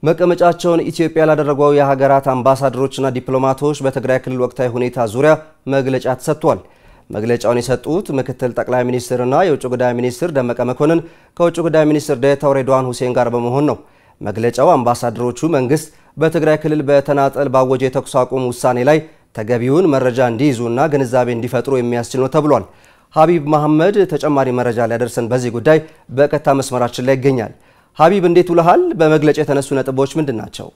መቀመጫቸውን ኢትዮጵያ ላደረጉ የሀገራት አምባሳደሮችና ዲፕሎማቶች በትግራይ ክልል ወቅታዊ ሁኔታ ዙሪያ መግለጫ ተሰጥቷል። መግለጫውን የሰጡት ምክትል ጠቅላይ ሚኒስትርና የውጭ ጉዳይ ሚኒስትር ደመቀ መኮንን ከውጭ ጉዳይ ሚኒስትር ዴኤታው ሬድዋን ሁሴን ጋር በመሆን ነው። መግለጫው አምባሳደሮቹ መንግስት በትግራይ ክልል በተናጠል ባወጀ የተኩስ አቁም ውሳኔ ላይ ተገቢውን መረጃ እንዲይዙና ግንዛቤ እንዲፈጥሩ የሚያስችል ነው ተብሏል። ሀቢብ መሐመድ ተጨማሪ መረጃ ሊያደርሰን በዚህ ጉዳይ በቀጥታ መስመራችን ላይ ይገኛል። ሀቢብ እንዴት ውለሃል? በመግለጫ የተነሱ ነጥቦች ምንድን ናቸው?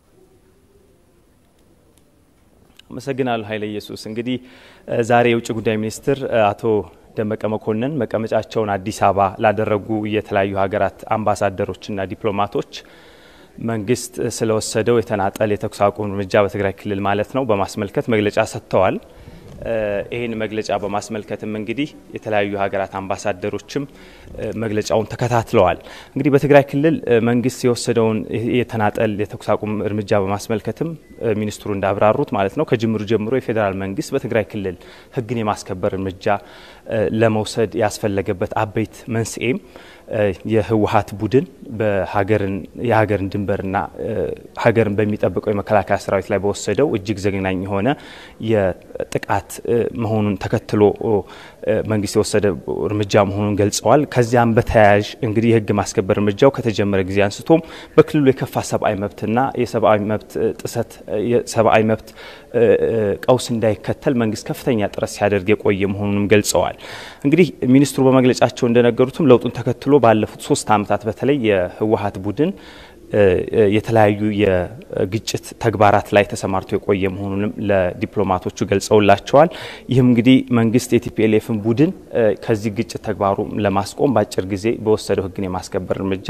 አመሰግናለሁ ኃይለ ኢየሱስ። እንግዲህ ዛሬ የውጭ ጉዳይ ሚኒስትር አቶ ደመቀ መኮንን መቀመጫቸውን አዲስ አበባ ላደረጉ የተለያዩ ሀገራት አምባሳደሮችና ዲፕሎማቶች መንግስት ስለወሰደው የተናጠል የተኩስ አቁም እርምጃ በትግራይ ክልል ማለት ነው በማስመልከት መግለጫ ሰጥተዋል። ይህን መግለጫ በማስመልከትም እንግዲህ የተለያዩ ሀገራት አምባሳደሮችም መግለጫውን ተከታትለዋል። እንግዲህ በትግራይ ክልል መንግስት የወሰደውን የተናጠል የተኩስ አቁም እርምጃ በማስመልከትም ሚኒስትሩ እንዳብራሩት ማለት ነው ከጅምሩ ጀምሮ የፌዴራል መንግስት በትግራይ ክልል ሕግን የማስከበር እርምጃ ለመውሰድ ያስፈለገበት አበይት መንስኤም የህወሀት ቡድን የሀገርን ድንበርና ሀገርን በሚጠብቀው የመከላከያ ሰራዊት ላይ በወሰደው እጅግ ዘግናኝ የሆነ የጥቃት መሆኑን ተከትሎ መንግስት የወሰደ እርምጃ መሆኑን ገልጸዋል። ከዚያም በተያያዥ እንግዲህ የህግ ማስከበር እርምጃው ከተጀመረ ጊዜ አንስቶም በክልሉ የከፋ ሰብአዊ መብትና የሰብአዊ መብት ጥሰት የሰብአዊ መብት ቀውስ እንዳይከተል መንግስት ከፍተኛ ጥረት ሲያደርግ የቆየ መሆኑንም ገልጸዋል። እንግዲህ ሚኒስትሩ በመግለጫቸው እንደነገሩትም ለውጡን ተከትሎ ባለፉት ሶስት ዓመታት በተለይ የህወሀት ቡድን የተለያዩ የግጭት ተግባራት ላይ ተሰማርቶ የቆየ መሆኑንም ለዲፕሎማቶቹ ገልጸውላቸዋል። ይህም እንግዲህ መንግስት የቲፒኤልኤፍን ቡድን ከዚህ ግጭት ተግባሩ ለማስቆም በአጭር ጊዜ በወሰደው ህግን የማስከበር እርምጃ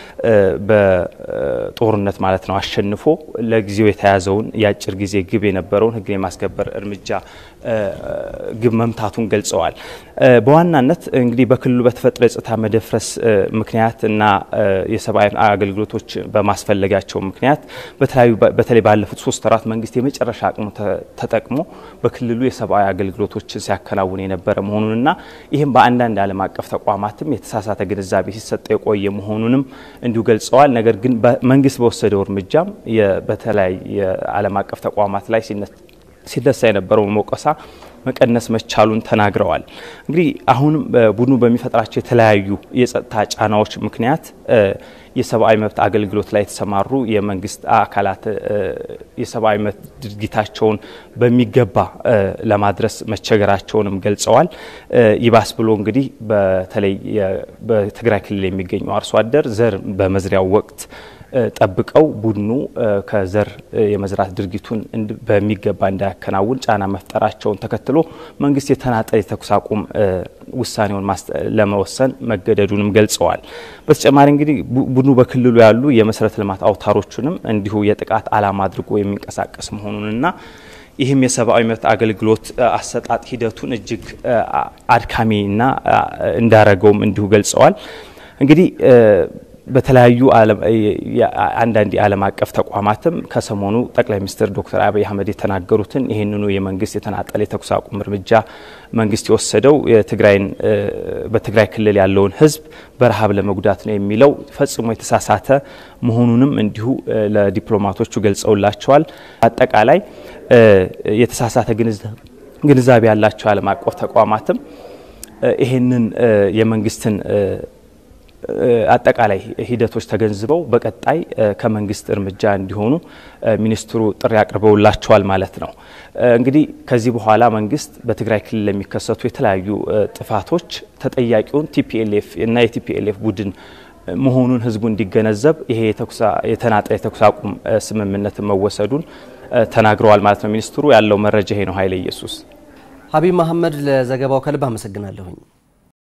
በጦርነት ማለት ነው አሸንፎ ለጊዜው የተያዘውን የአጭር ጊዜ ግብ የነበረውን ህግን የማስከበር እርምጃ ግብ መምታቱን ገልጸዋል። በዋናነት እንግዲህ በክልሉ በተፈጠረ የጸጥታ መደፍረስ ምክንያት እና የሰብአዊ አገልግሎቶች በማስፈለጋቸው ምክንያት በተለያዩ በተለይ ባለፉት ሶስት ወራት መንግስት የመጨረሻ አቅሙ ተጠቅሞ በክልሉ የሰብአዊ አገልግሎቶችን ሲያከናውን የነበረ መሆኑንና ይህም በአንዳንድ ዓለም አቀፍ ተቋማትም የተሳሳተ ግንዛቤ ሲሰጠ የቆየ መሆኑንም እንዲሁ ገልጸዋል። ነገር ግን መንግስት በወሰደው እርምጃም በተለያዩ የዓለም አቀፍ ተቋማት ላይ ሲነሳ የነበረውን ሞቀሳ መቀነስ መቻሉን ተናግረዋል። እንግዲህ አሁንም ቡድኑ በሚፈጥራቸው የተለያዩ የጸጥታ ጫናዎች ምክንያት የሰብአዊ መብት አገልግሎት ላይ የተሰማሩ የመንግስት አካላት የሰብአዊ መብት ድርጊታቸውን በሚገባ ለማድረስ መቸገራቸውንም ገልጸዋል። ይባስ ብሎ እንግዲህ በተለይ በትግራይ ክልል የሚገኙ አርሶ አደር ዘር በመዝሪያው ወቅት ጠብቀው ቡድኑ ከዘር የመዝራት ድርጊቱን በሚገባ እንዳያከናውን ጫና መፍጠራቸውን ተከትሎ መንግስት የተናጠል የተኩስ አቁም ውሳኔውን ለመወሰን መገደዱንም ገልጸዋል። በተጨማሪ እንግዲህ ቡድኑ በክልሉ ያሉ የመሰረተ ልማት አውታሮቹንም እንዲሁ የጥቃት ዓላማ አድርጎ የሚንቀሳቀስ መሆኑንና ይህም የሰብአዊ መብት አገልግሎት አሰጣጥ ሂደቱን እጅግ አድካሚና እንዳረገውም እንዲሁ ገልጸዋል። እንግዲህ በተለያዩ አንዳንድ የዓለም አቀፍ ተቋማትም ከሰሞኑ ጠቅላይ ሚኒስትር ዶክተር አብይ አህመድ የተናገሩትን ይህንኑ የመንግስት የተናጠለ የተኩስ አቁም እርምጃ መንግስት የወሰደው የትግራይን በትግራይ ክልል ያለውን ሕዝብ በረሃብ ለመጉዳት ነው የሚለው ፈጽሞ የተሳሳተ መሆኑንም እንዲሁ ለዲፕሎማቶቹ ገልጸውላቸዋል። አጠቃላይ የተሳሳተ ግንዛቤ ያላቸው የዓለም አቀፍ ተቋማትም ይህንን የመንግስትን አጠቃላይ ሂደቶች ተገንዝበው በቀጣይ ከመንግስት እርምጃ እንዲሆኑ ሚኒስትሩ ጥሪ አቅርበውላቸዋል ማለት ነው። እንግዲህ ከዚህ በኋላ መንግስት በትግራይ ክልል ለሚከሰቱ የተለያዩ ጥፋቶች ተጠያቂውን ቲፒኤልኤፍ እና የቲፒኤልኤፍ ቡድን መሆኑን ህዝቡ እንዲገነዘብ ይሄ የተናጠለ የተኩስ አቁም ስምምነት መወሰዱን ተናግረዋል ማለት ነው። ሚኒስትሩ ያለው መረጃ ይሄ ነው። ኃይለ ኢየሱስ ሀቢብ መሐመድ ለዘገባው ከልብ አመሰግናለሁኝ።